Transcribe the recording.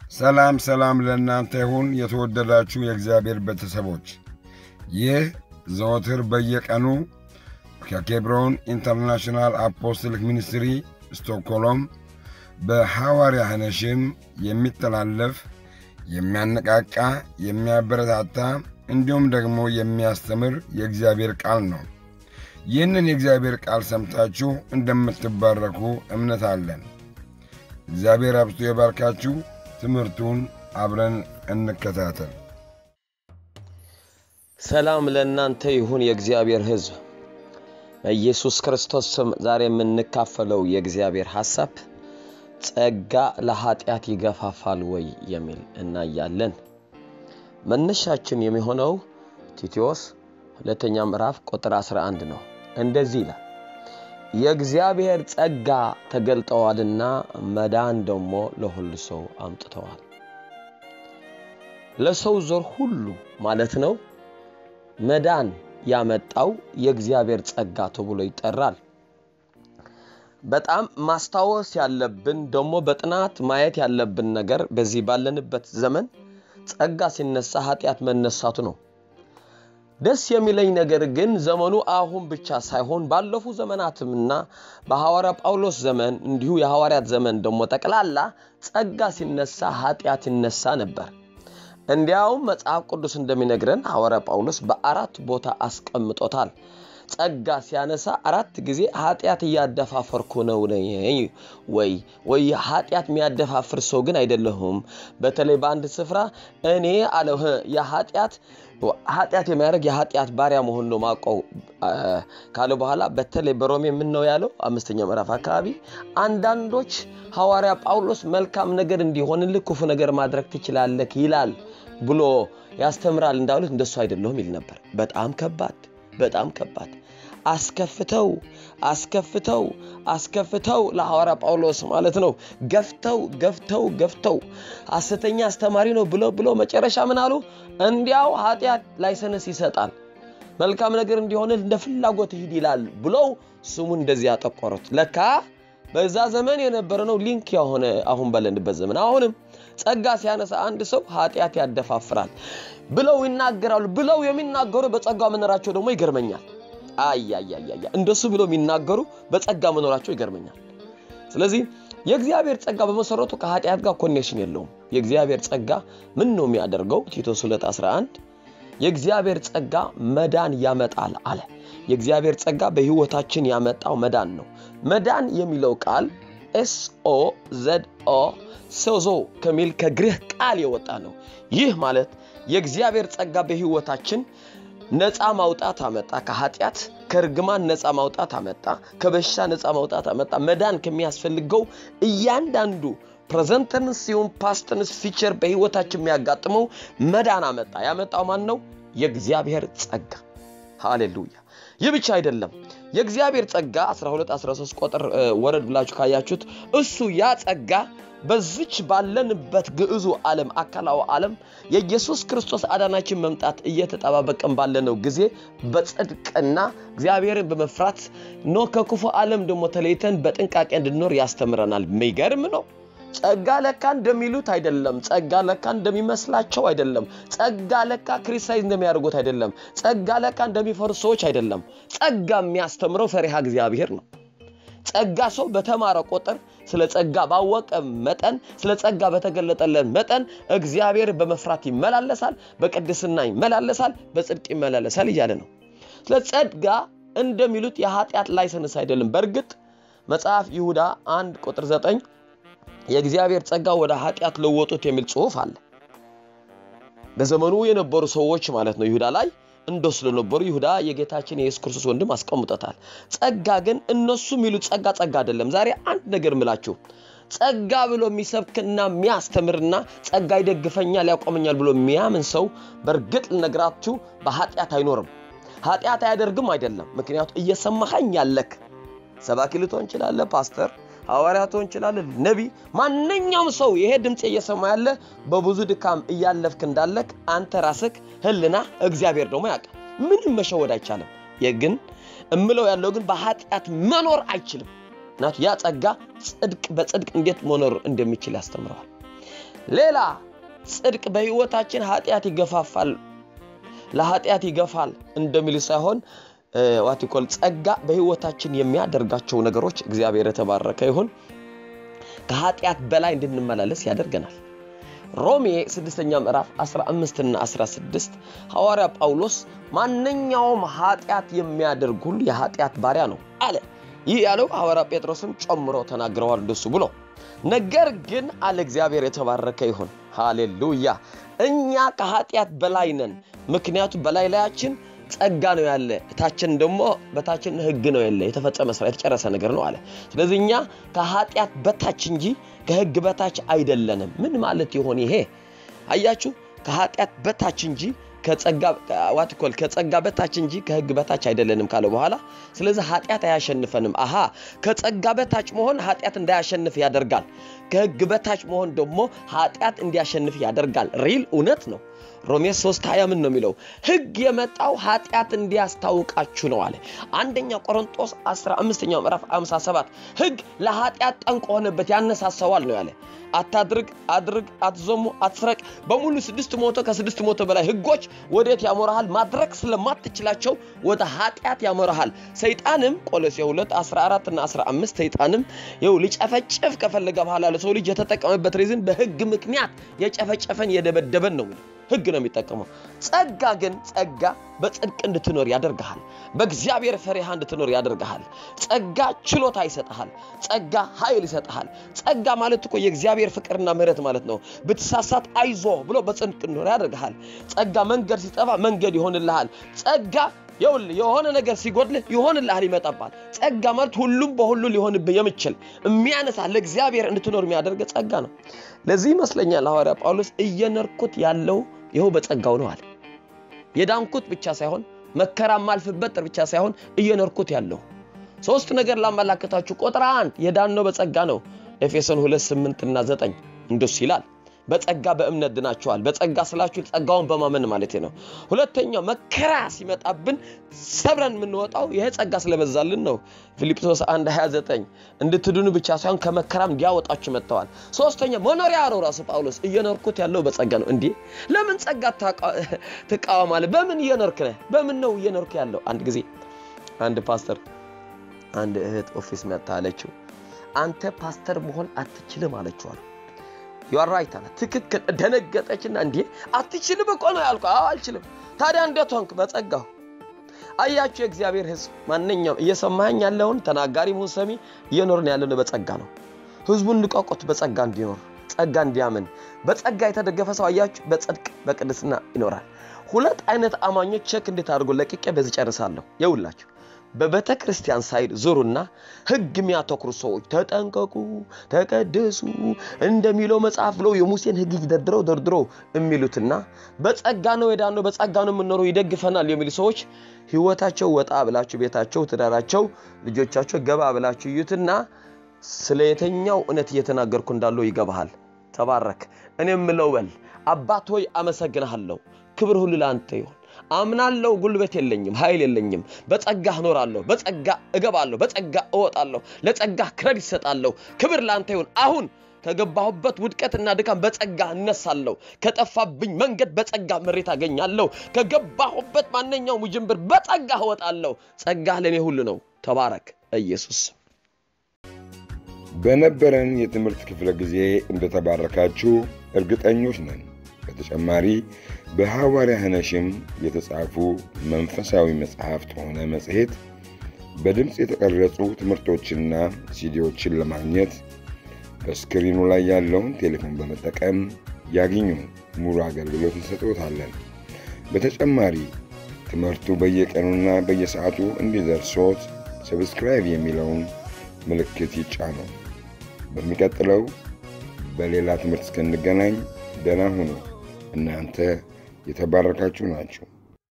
ሰላም ሰላም ለእናንተ ይሁን የተወደዳችሁ የእግዚአብሔር ቤተሰቦች። ይህ ዘወትር በየቀኑ ከኬብሮን ኢንተርናሽናል አፖስትሊክ ሚኒስትሪ ስቶክሆልም በሐዋርያ ሐነሽም የሚተላለፍ የሚያነቃቃ፣ የሚያበረታታ እንዲሁም ደግሞ የሚያስተምር የእግዚአብሔር ቃል ነው። ይህንን የእግዚአብሔር ቃል ሰምታችሁ እንደምትባረኩ እምነት አለን። እግዚአብሔር አብዝቶ የባርካችሁ። ትምህርቱን አብረን እንከታተል። ሰላም ለእናንተ ይሁን የእግዚአብሔር ሕዝብ በኢየሱስ ክርስቶስ ስም ዛሬ የምንካፈለው የእግዚአብሔር ሐሳብ ጸጋ ለኃጢአት ይገፋፋል ወይ የሚል እናያለን። መነሻችን የሚሆነው ቲቶስ ሁለተኛ ምዕራፍ ቁጥር 11 ነው። እንደዚህ ይላል የእግዚአብሔር ጸጋ ተገልጠዋልና መዳን ደግሞ ለሁሉ ሰው አምጥተዋል። ለሰው ዘር ሁሉ ማለት ነው። መዳን ያመጣው የእግዚአብሔር ጸጋ ተብሎ ይጠራል። በጣም ማስታወስ ያለብን ደግሞ በጥናት ማየት ያለብን ነገር በዚህ ባለንበት ዘመን ጸጋ ሲነሳ ኃጢአት መነሳቱ ነው። ደስ የሚለኝ ነገር ግን ዘመኑ አሁን ብቻ ሳይሆን ባለፉ ዘመናትምና በሐዋርያ ጳውሎስ ዘመን እንዲሁ የሐዋርያት ዘመን ደግሞ ጠቅላላ ጸጋ ሲነሳ ኃጢአት ይነሳ ነበር። እንዲያውም መጽሐፍ ቅዱስ እንደሚነግረን ሐዋርያ ጳውሎስ በአራት ቦታ አስቀምጦታል። ጸጋ ሲያነሳ አራት ጊዜ ኃጢአት እያደፋፈርኩ ነው ወይ ወይ ኃጢአት የሚያደፋፍር ሰው ግን አይደለሁም። በተለይ በአንድ ስፍራ እኔ አለ የኃጢአት ኃጢአት የሚያደርግ የኃጢአት ባሪያ መሆን ነው ማውቀው ካለ በኋላ በተለይ በሮሜ ምን ነው ያለው አምስተኛ ምዕራፍ አካባቢ አንዳንዶች ሐዋርያ ጳውሎስ መልካም ነገር እንዲሆንልህ ክፉ ነገር ማድረግ ትችላለህ ይላል ብሎ ያስተምራል እንዳሉት እንደሱ አይደለሁም ይል ነበር። በጣም ከባድ በጣም ከባድ አስከፍተው አስከፍተው አስከፍተው ለሐዋርያ ጳውሎስ ማለት ነው ገፍተው ገፍተው ገፍተው ሐሰተኛ አስተማሪ ነው ብለው ብለው መጨረሻ ምን አሉ? እንዲያው ኃጢአት ላይሰንስ ይሰጣል መልካም ነገር እንዲሆን እንደ ፍላጎት ሂድ ይላል ብለው ስሙን እንደዚህ ያጠቆሩት። ለካ በዛ ዘመን የነበረ ነው ሊንክ የሆነ አሁን ባለንበት ዘመን አሁንም ጸጋ ሲያነሳ አንድ ሰው ኃጢአት ያደፋፍራል ብለው ይናገራሉ። ብለው የሚናገሩ በጸጋ መኖራቸው ደግሞ ይገርመኛል። አያያያያ እንደሱ ብለው የሚናገሩ በጸጋ መኖራቸው ይገርመኛል። ስለዚህ የእግዚአብሔር ጸጋ በመሰረቱ ከኃጢአት ጋር ኮኔክሽን የለውም። የእግዚአብሔር ጸጋ ምን ነው የሚያደርገው? ቲቶስ 2 11 የእግዚአብሔር ጸጋ መዳን ያመጣል አለ። የእግዚአብሔር ጸጋ በሕይወታችን ያመጣው መዳን ነው። መዳን የሚለው ቃል ኤስኦ ዘድኦ ሶዞ ከሚል ከግሪክ ቃል የወጣ ነው። ይህ ማለት የእግዚአብሔር ጸጋ በሕይወታችን ነፃ ማውጣት አመጣ። ከኃጢአት ከርግማን ነፃ ማውጣት አመጣ። ከበሽታ ነፃ ማውጣት አመጣ። መዳን ከሚያስፈልገው እያንዳንዱ ፕሬዘንተንስ ሲሆን ፓስተንስ ፊቸር በሕይወታችን የሚያጋጥመው መዳን አመጣ። ያመጣው ማን ነው? የእግዚአብሔር ጸጋ። ሃሌሉያ። ይህ ብቻ አይደለም። የእግዚአብሔር ጸጋ 12 13 ቁጥር ወረድ ብላችሁ ካያችሁት እሱ ያ ጸጋ በዚች ባለንበት ግዕዙ ዓለም አካላዊ ዓለም የኢየሱስ ክርስቶስ አዳናችን መምጣት እየተጠባበቀን ባለነው ጊዜ በጽድቅና እግዚአብሔርን በመፍራት ኖ ከክፉ ዓለም ደግሞ ተለይተን በጥንቃቄ እንድንኖር ያስተምረናል። የሚገርም ነው። ጸጋ ለካ እንደሚሉት አይደለም። ጸጋ ለካ እንደሚመስላቸው አይደለም። ጸጋ ለካ ክሪስታይዝ እንደሚያደርጉት አይደለም። ጸጋ ለካ የሚፈሩ ሰዎች አይደለም። ጸጋ የሚያስተምረው ፈሪሃ እግዚአብሔር ነው። ጸጋ ሰው በተማረ ቁጥር ስለ ጸጋ ባወቀ መጠን ስለ ጸጋ በተገለጠለን መጠን እግዚአብሔር በመፍራት ይመላለሳል፣ በቅድስና ይመላለሳል፣ በጽድቅ ይመላለሳል እያለ ነው። ስለ ጸጋ እንደሚሉት የኃጢአት ላይሰንስ አይደለም። በእርግጥ መጽሐፍ ይሁዳ አንድ ቁጥር ዘጠኝ የእግዚአብሔር ጸጋ ወደ ኃጢአት ለወጡት የሚል ጽሑፍ አለ። በዘመኑ የነበሩ ሰዎች ማለት ነው ይሁዳ ላይ እንደ ስለነበሩ ይሁዳ የጌታችን የኢየሱስ ክርስቶስ ወንድም አስቀምጦታል። ጸጋ ግን እነሱ የሚሉት ጸጋ ጸጋ አይደለም። ዛሬ አንድ ነገር ምላችሁ ጸጋ ብሎ የሚሰብክና የሚያስተምርና ጸጋ ይደግፈኛል ያቆመኛል ብሎ የሚያምን ሰው በእርግጥ ልነግራችሁ በኃጢአት አይኖርም። ኃጢአት አያደርግም አይደለም። ምክንያቱ እየሰማኸኝ ያለክ ሰባኪ ልትሆን እንችላለህ፣ ፓስተር ሐዋርያ ትሆን እንችላለህ፣ ነቢይ፣ ማንኛውም ሰው ይሄ ድምፅ እየሰማ ያለ በብዙ ድካም እያለፍክ እንዳለክ አንተ ራስክ ህልና እግዚአብሔር ደግሞ ያውቃል። ምንም መሸወድ አይቻልም። ግን እምለው ያለው ግን በኃጢአት መኖር አይችልም። ምክንያቱ ያ ጸጋ ጽድቅ በጽድቅ እንዴት መኖር እንደሚችል ያስተምረዋል። ሌላ ጽድቅ በሕይወታችን ኃጢአት ይገፋፋል ለኃጢአት ይገፋል እንደሚል ሳይሆን ዋቲኮል ጸጋ በሕይወታችን የሚያደርጋቸው ነገሮች እግዚአብሔር የተባረከ ይሁን ከኃጢአት በላይ እንድንመላለስ ያደርገናል። ሮሜ ስድስተኛ ምዕራፍ 15 እና 16 ሐዋርያ ጳውሎስ ማንኛውም ኃጢአት የሚያደርግ ሁሉ የኃጢአት ባሪያ ነው አለ። ይህ ያለው ሐዋርያ ጴጥሮስም ጨምሮ ተናግረዋል እንደሱ ብሎ ነገር ግን አለ እግዚአብሔር የተባረከ ይሁን ሃሌሉያ እኛ ከኃጢአት በላይ ነን ምክንያቱም በላይ ላያችን ጸጋ ነው ያለ እታችን ደግሞ በታችን ህግ ነው ያለ የተፈጸመ ስራ የተጨረሰ ነገር ነው አለ ስለዚህ እኛ ከኃጢአት በታች እንጂ ከህግ በታች አይደለንም ምን ማለት ይሆን ይሄ አያችሁ ከኃጢአት በታች እንጂ ዋትኮል ከጸጋ በታች እንጂ ከህግ በታች አይደለንም ካለ በኋላ ስለዚህ ኃጢአት አያሸንፈንም አሃ ከጸጋ በታች መሆን ኃጢአት እንዳያሸንፍ ያደርጋል ከህግ በታች መሆን ደግሞ ኃጢአት እንዲያሸንፍ ያደርጋል ሪል እውነት ነው ሮሜ 3 20 ምን ነው የሚለው ህግ የመጣው ኃጢአት እንዲያስታውቃችሁ ነው አለ አንደኛ ቆሮንጦስ 15ኛው ምዕራፍ 57 ህግ ለኃጢአት ጠንቅ ሆነበት ያነሳሰዋል ነው ያለ አታድርግ አድርግ አትዘሙ አትስረቅ በሙሉ ስድስት ሞቶ ከስድስት ሞቶ በላይ ህጎች ወዴት ያሞረሃል ማድረግ ስለማትችላቸው ወደ ኃጢአት ያሞረሃል ሰይጣንም ቆሎሴ 2 14 እና 15 ሰይጣንም ይው ሊጨፈጭፍ ከፈለገ በኋላ ለሰው ልጅ የተጠቀመበት ሪዝን በህግ ምክንያት የጨፈጨፈን የደበደበን ነው ህግ ነው የሚጠቀመው ጸጋ ግን ጸጋ በጽድቅ እንድትኖር ያደርግሃል በእግዚአብሔር ፈሪሃ እንድትኖር ያደርግሃል ጸጋ ችሎታ ይሰጥሃል ጸጋ ኃይል ይሰጥሃል ጸጋ ማለት እኮ የእግዚአብሔር ፍቅርና ምህረት ማለት ነው ብትሳሳት አይዞ ብሎ በጽድቅ እንድኖር ያደርግሃል ጸጋ መንገድ ሲጠፋ መንገድ ይሆንልሃል ጸጋ ይውል የሆነ ነገር ሲጎድልህ ይሆንልሃል ይመጣባል ጸጋ ማለት ሁሉም በሁሉ ሊሆንብህ የምችል የሚያነሳ ለእግዚአብሔር እንድትኖር የሚያደርግ ጸጋ ነው ለዚህ ይመስለኛል ሐዋርያ ጳውሎስ እየነርኩት ያለው ይኸው በጸጋው ነው አለ የዳንኩት ብቻ ሳይሆን መከራ ማልፍበት ብቻ ሳይሆን እየኖርኩት ያለው ሶስት ነገር ላመላክታችሁ ቁጥር አንድ የዳነው በጸጋ ነው ኤፌሶን 2 8 እና 9 እንደሱ ይላል በጸጋ በእምነት ድናቸዋል በጸጋ ስላችሁ ጸጋውን በማመን ማለት ነው ሁለተኛው መከራ ሲመጣብን ሰብረን የምንወጣው ይሄ ጸጋ ስለበዛልን ነው ፊልጵስዩስ 1 29 እንድትድኑ ብቻ ሳይሆን ከመከራም እንዲያወጣችሁ መጥተዋል ሶስተኛ መኖሪያ ነው ራሱ ጳውሎስ እየኖርኩት ያለው በጸጋ ነው እንዲህ ለምን ጸጋ ትቃወማለ በምን እየኖርክ ነህ በምን ነው እየኖርክ ያለው አንድ ጊዜ አንድ ፓስተር አንድ እህት ኦፊስ መጣ አለችው አንተ ፓስተር መሆን አትችልም አለችዋል ዩራይት አለ ትክክል ደነገጠችና እንዲህ አትችልም እኮ ነው ያልኩ አዎ አልችልም ታዲያ እንዴት ሆንክ በጸጋው አያችሁ የእግዚአብሔር ህዝብ ማንኛውም እየሰማኝ ያለውን ተናጋሪ ሁን ሰሚ እየኖርን ያለን በጸጋ ነው ህዝቡን ንቀቆት በጸጋ እንዲኖር ጸጋ እንዲያምን በጸጋ የተደገፈ ሰው አያችሁ በጽድቅ በቅድስና ይኖራል ሁለት አይነት አማኞች ቸክ እንዴት አድርጎ ለቅቄ በዚህ ጨርሳለሁ የውላችሁ በቤተ ክርስቲያን ሳይድ ዙሩና ህግ የሚያተኩሩ ሰዎች ተጠንቀቁ ተቀደሱ እንደሚለው መጽሐፍ ብለው የሙሴን ህግ ደርድረው ደርድረው የሚሉትና በጸጋ ነው የዳነው በጸጋ ነው የምኖረው ይደግፈናል የሚሉ ሰዎች ህይወታቸው ወጣ ብላችሁ ቤታቸው ትዳራቸው ልጆቻቸው ገባ ብላችሁ እዩትና ስለ የተኛው እውነት እየተናገርኩ እንዳለው ይገባሃል ተባረክ እኔ የምለው በል አባት ሆይ አመሰግንሃለሁ ክብር ሁሉ ለአንተ ይሁን አምናለሁ ጉልበት የለኝም ኃይል የለኝም በጸጋ እኖራለሁ በጸጋ እገባለሁ በጸጋ እወጣለሁ ለጸጋ ክረድ ይሰጣለሁ ክብር ለአንተ ይሁን አሁን ከገባሁበት ውድቀትና ድካም በጸጋ እነሳለሁ ከጠፋብኝ መንገድ በጸጋ መሬት አገኛለሁ ከገባሁበት ማንኛውም ውጅንብር በጸጋ እወጣለሁ ጸጋ ለእኔ ሁሉ ነው ተባረክ ኢየሱስ በነበረን የትምህርት ክፍለ ጊዜ እንደተባረካችሁ እርግጠኞች ነን በተጨማሪ በሐዋርያ ህነሽም የተጻፉ መንፈሳዊ መጽሐፍት ሆነ መጽሔት በድምፅ የተቀረጹ ትምህርቶችና ሲዲዎችን ለማግኘት በስክሪኑ ላይ ያለውን ቴሌፎን በመጠቀም ያግኙ። ሙሉ አገልግሎት እንሰጥዎታለን። በተጨማሪ ትምህርቱ በየቀኑና በየሰዓቱ እንዲደርሶት ሰብስክራይብ የሚለውን ምልክት ይጫኑ። በሚቀጥለው በሌላ ትምህርት እስክንገናኝ ደህና ሁኑ። እናንተ የተባረካችሁ ናችሁ።